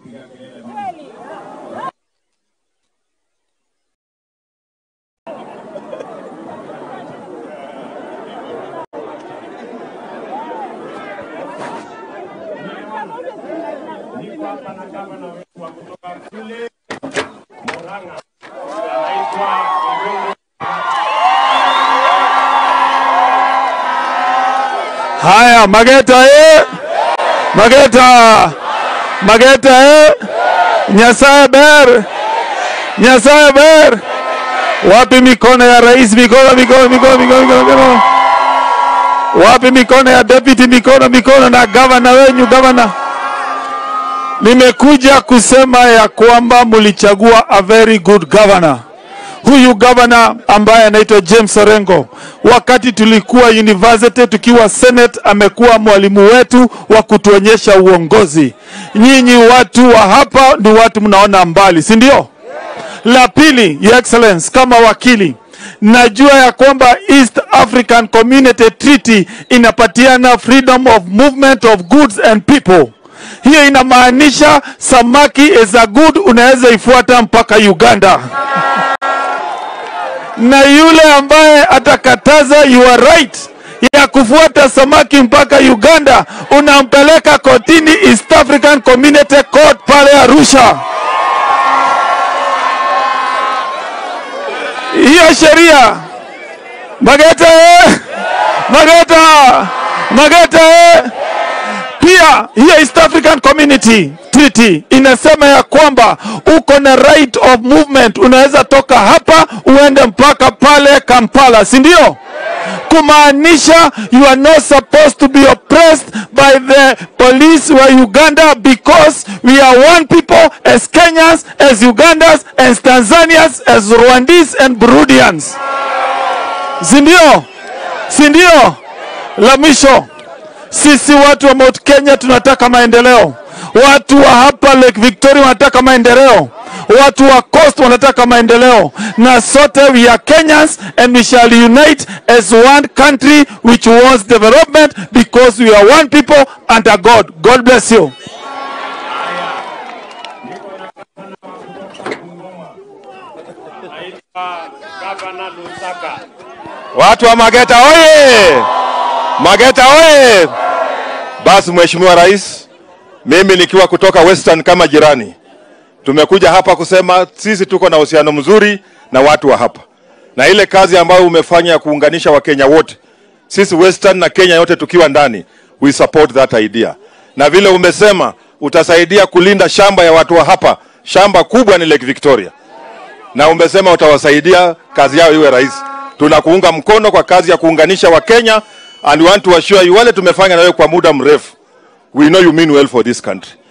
Niko hapa na gavana wetu wa kutoka kule Murang'a, anaitwa Wagongo. Haya, Mageta eh! Mageta! Mageta eh! Nyasaye ber! Nyasaye ber! Wapi mikono ya rais? Mikono, mikono, mikono, mikono, mikono, mikono. Wapi mikono ya deputy? Mikono, mikono na gavana wenyu, gavana. Nimekuja kusema ya kwamba mulichagua a very good governor huyu gavana ambaye anaitwa James Orengo, wakati tulikuwa university tukiwa senate, amekuwa mwalimu wetu wa kutuonyesha uongozi. Nyinyi watu wa hapa ni watu mnaona mbali, si ndio? La pili, Your Excellence, kama wakili najua ya kwamba East African Community Treaty inapatiana freedom of movement of goods and people. Hiyo inamaanisha samaki is a good, unaweza ifuata mpaka Uganda na yule ambaye atakataza your right ya kufuata samaki mpaka Uganda unampeleka kotini East African Community Court pale Arusha. Hiyo sheria Mageta, eh! Mageta, Mageta, eh! pia hiyo East African Community Treaty inasema ya kwamba uko na right of movement, unaweza toka hapa uende mpaka pale Kampala, si ndio? Kumaanisha you are not supposed to be oppressed by the police wa Uganda because we are one people as Kenyans, as Ugandans, as Tanzanians, as Rwandese and Burundians, si ndio? Si ndio? La mwisho sisi watu wa Mount Kenya tunataka maendeleo. Watu wa hapa Lake Victoria wanataka maendeleo. Watu wa Coast wanataka maendeleo, na sote we are Kenyans and we shall unite as one country which wants development because we are one people under God. God bless you. Anaitwa gavana Lusaka. Watu wa Mageta oye! Mageta oye! Basi Mheshimiwa Rais, mimi nikiwa kutoka Western kama jirani, tumekuja hapa kusema sisi tuko na uhusiano mzuri na watu wa hapa, na ile kazi ambayo umefanya ya kuunganisha Wakenya wote, sisi Western na Kenya yote tukiwa ndani, we support that idea, na vile umesema utasaidia kulinda shamba ya watu wa hapa. Shamba kubwa ni Lake Victoria na umesema utawasaidia kazi yao iwe rahisi. Tunakuunga mkono kwa kazi ya kuunganisha Wakenya and we want to assure you, wale tumefanya na wewe kwa muda mrefu, we know you mean well for this country.